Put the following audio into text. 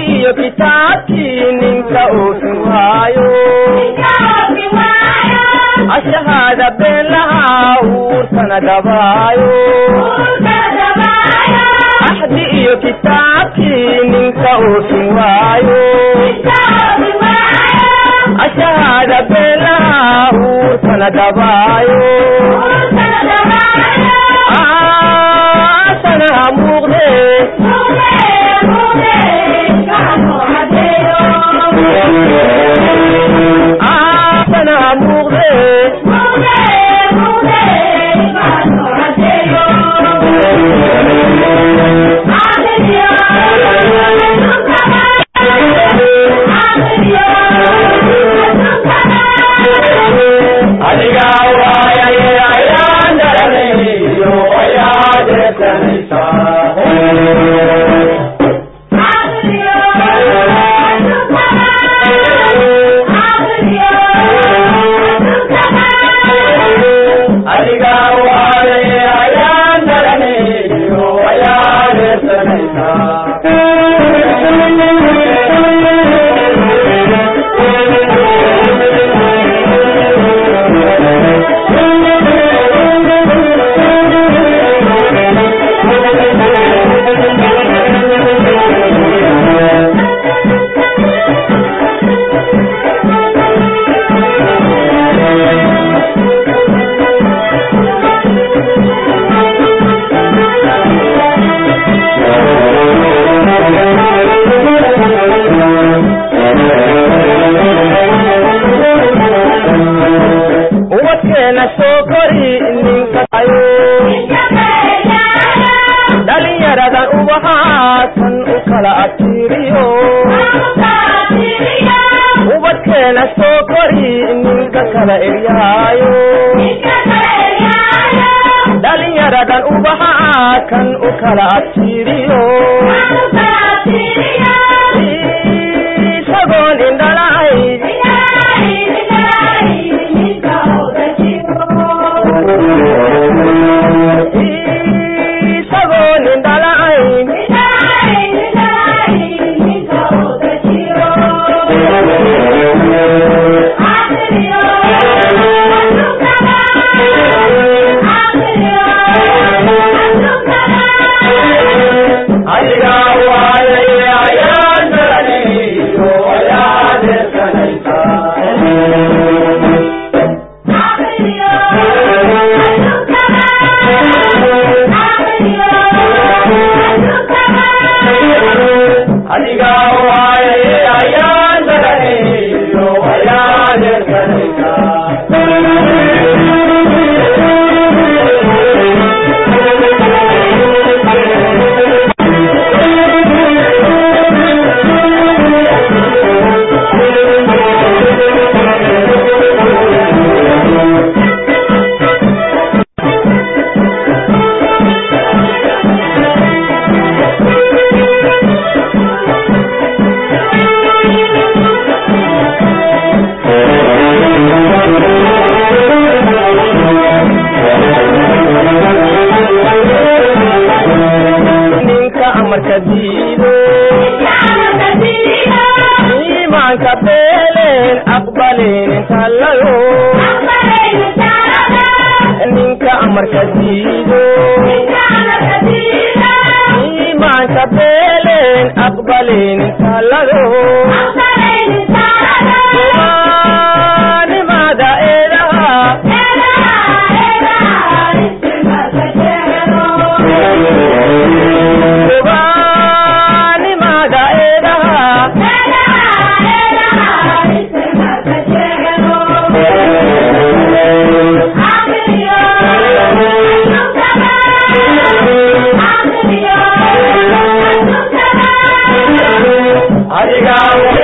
iyo kitaabkii ninka oofin waayo ashahaada been lahaa uurkana dabaayo axdi iyo kitaabkii ninka oofin waayo ashahaada been lahaa uurkana dabaayo aasana muuqdee aasana muuqdee adiga waayaye ayaan daranayo ayaa deesanaysaa adiga waayaye ayaan daranayo ayaa deesanaysaa ubadkeena soo kori ninkayo dhalinyaradan ubahaatan u kala abtiiriyo ubadkeena soo kori ninka kala eryaayo dhalinyaradan ubahaatan u kala abtiiriyo isagoon indhalay isagoon indhalayn adiga waayaye ayaan daranayo ayaa deesanaysaa adiga waayaye ayaan daranayo ayaa deesanaysaa ninka amarka diido iimaanka beeleen aqbalin intalayo ninka amarka diido iimaanka beeleen aqbalin intalayo nimada eedaha nimada eedaha adiga